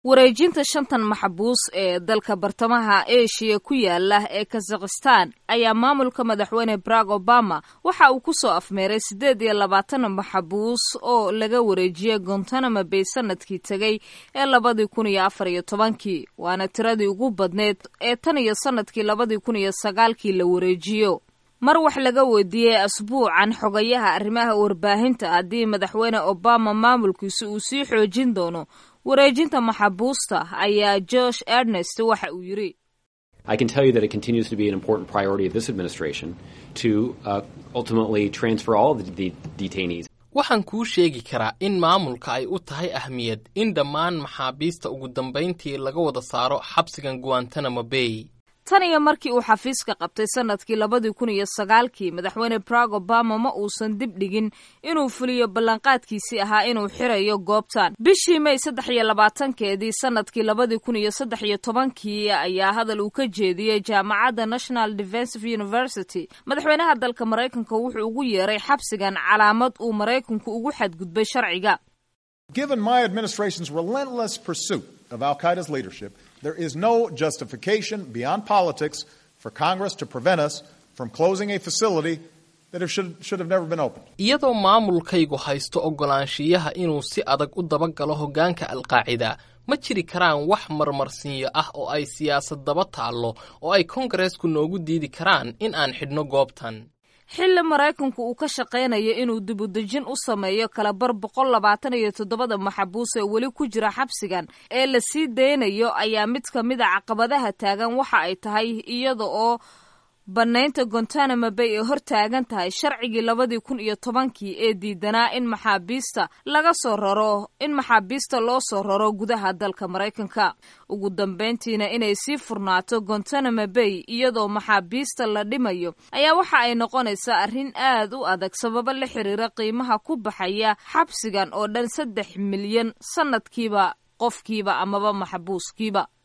wareejinta shantan maxbuus ee dalka bartamaha eshiya ku yaala ee kazakhistan ayaa maamulka madaxweyne barack obama waxa uu ku soo afmeeray siddeed iyo labaatan maxbuus oo laga wareejiyey gontanamo bay sanadkii tegay ee labadii kun iyo afar iyo tobankii waana tiradii ugu badneed ee tan iyo sanadkii labadii kun iyo sagaalkii la wareejiyo mar wax laga weydiiyey asbuucan xogayaha arrimaha warbaahinta haddii madaxweyne obama maamulkiisa uu sii xoojin doono wareejinta maxabuusta ayaa josh ernest waxa uu yidhi I can tell you that it continues to be an important priority of this administration to uh, ultimately transfer all of the de detainees. waxaan kuu sheegi karaa in maamulka ay u tahay ahmiyad in dhammaan maxaabiista ugu dambayntii laga wada saaro xabsigan guantanamo bay tan iyo markii uu xafiiska qabtay sanadkii labadii kun iyo sagaalkii madaxweyne barack obama ma uusan dib dhigin inuu fuliyo ballanqaadkiisii ahaa inuu xirayo goobtan bishii may saddex iyo labaatankeedii sanadkii labadii kun iyo saddex iyo tobankii ayaa hadal uu ka jeediyey jaamacadda national defensive university madaxweynaha dalka maraykanka wuxuu ugu yeeray xabsigan calaamad uu maraykanku ugu xadgudbay sharciga Given my administration's relentless pursuit of Al Qaeda's leadership, there is no justification beyond politics for Congress to prevent us from closing a facility that should, should have never been opened. iyadoo maamulkaygu haysto oggolaanshiyaha inuu si adag u dabagalo hoggaanka alqaacida ma jiri karaan wax marmarsiinyo ah oo ay siyaasad daba taallo oo ay kongareesku noogu diidi karaan in aan xidhno goobtan xilli maraykanku uu ka shaqaynayo inuu dibudejin u sameeyo kalabar boqol labaatan iyo toddobada maxabuus ee weli ku jira xabsigan ee la sii daynayo ayaa mid ka mid a caqabadaha taagan waxa ay tahay iyada oo bannaynta gontanamo bay ay hor taagan tahay sharcigii labadii kun iyo tobankii ee diidanaa in maxaabiista laga soo raro in maxaabiista loo soo raro gudaha dalka maraykanka ugu dambayntiina inay sii furnaato gontanamo bay iyadoo maxaabiista la dhimayo ayaa waxa ay noqonaysaa arrin aad u adag sababo la xiriira qiimaha ku baxaya xabsigan oo dhan saddex milyan sanadkiiba qofkiiba amaba maxbuuskiiba